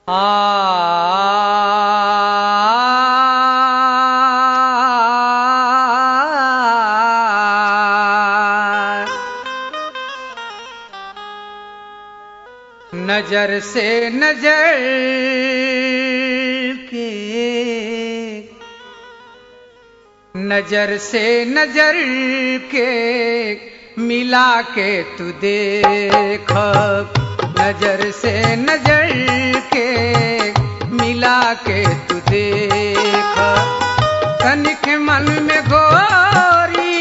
आ नजर से नजर के नजर से नजर के मिला के तू देख नजर से नजर के मिला के तू देख तनिक मन में गोरी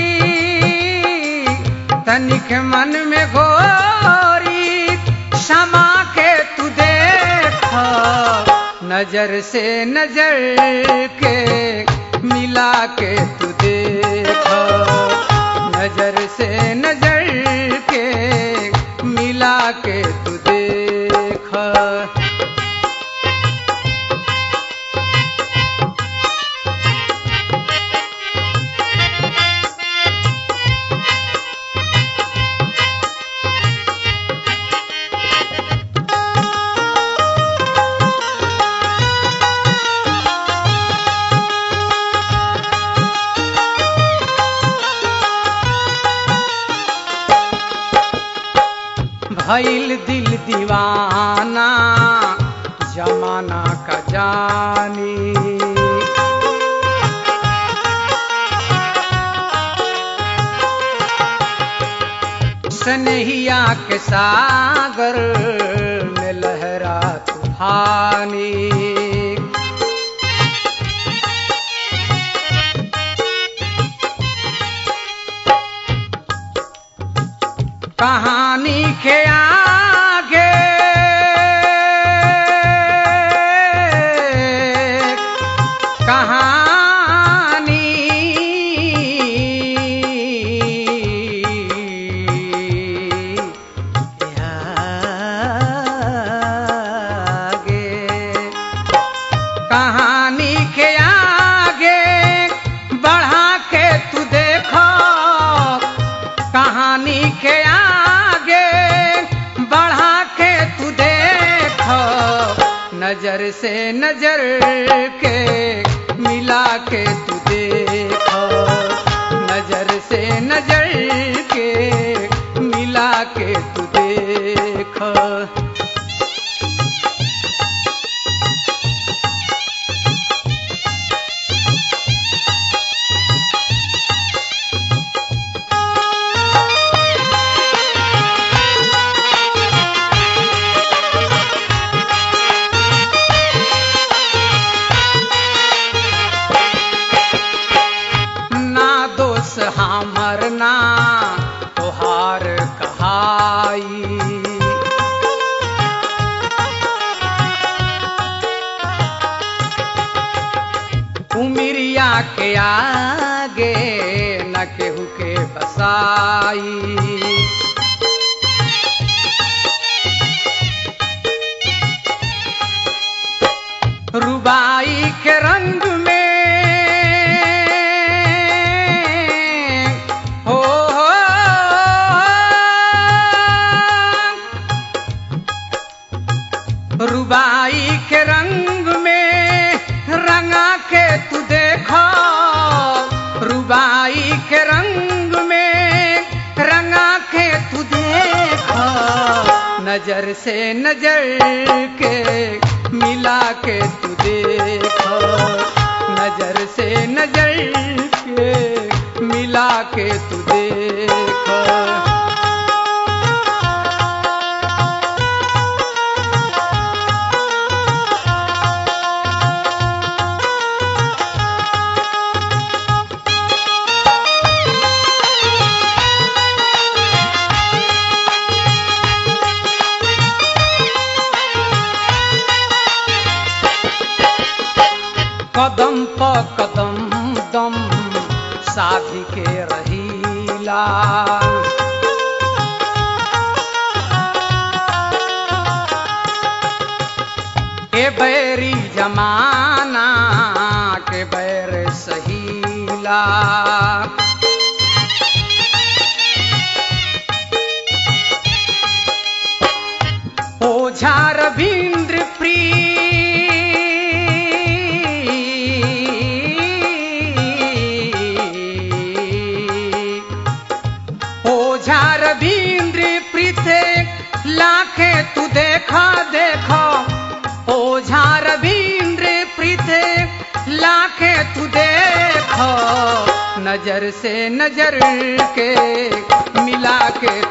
तनिक मन में गोरी क्षमा के तू देख नजर से नजर के मिला के तू देख नजर से नजर के मिला के तू देख भइल दिल दीवाना जमाना का जानी सनहिया के सागर में लहरा तूफानी कहानी के आगे कहानी के आगे कहानी के आगे बढ़ा के तू देखो कहानी के आगे बढ़ा के तू देख नजर से नजर के मिला के तू देख नजर से नजर के मिला के तू देख ना दोष हमर ना तोहार कहाई उमिरिया के आगे न केहू के बसाई रुबाई के रंग में हो हो रुबाई के रंग में रंगा के तू देखो रुबाई के रंग में रंगा के तू देखो नजर से नजर के मिला के तू देखो नजर से नजर के मिला के तू देखो कदम प कदम दम साधी के रहीला के बैरी जमाना के बैर सहीला ओझा रविंद्र प्रिय झार भींद्र प्रीथे लाखे तू देखा देखो ओ झार भींद्र प्रीथे लाखे तू देखो नजर से नजर के मिला के